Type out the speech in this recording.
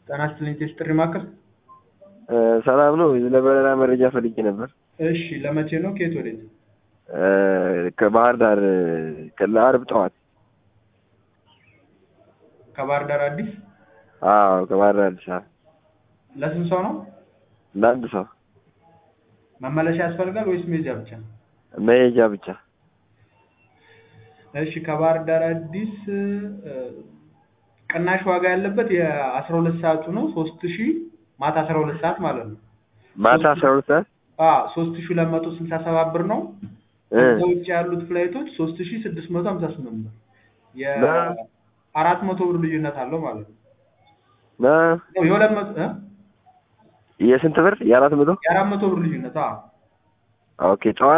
ጤና ይስጥልኝ ቴስት ጥሪ ማዕከል። ሰላም ነው። ለበረራ መረጃ ፈልጌ ነበር። እሺ ለመቼ ነው? ከየት ወዴት? ከባህር ዳር ለአርብ ጠዋት። ከባህር ዳር አዲስ? አዎ ከባህር ዳር አዲስ አበባ ለስንት ሰው ነው? ለአንድ ሰው መመለሻ ያስፈልጋል ወይስ መሄጃ ብቻ? መሄጃ ብቻ። እሺ ከባህር ዳር አዲስ ቅናሽ ዋጋ ያለበት የአስራ ሁለት ሰዓቱ ነው ሶስት ሺህ ማታ አስራ ሁለት ሰዓት ማለት ነው። ማታ አስራ ሁለት ሰዓት አዎ ሶስት ሺህ ሁለት መቶ ስልሳ ሰባት ብር ነው። እ ከዛ ውጭ ያሉት ፍላይቶች ሶስት ሺህ ስድስት መቶ ሀምሳ ስምንት ብር የአራት መቶ ብር ልዩነት አለው ማለት ነው። እ የሁለት መቶ እ የስንት ብር? የአራት መቶ የአራት መቶ ብር ልዩነት አዎ ኦኬ ጠዋት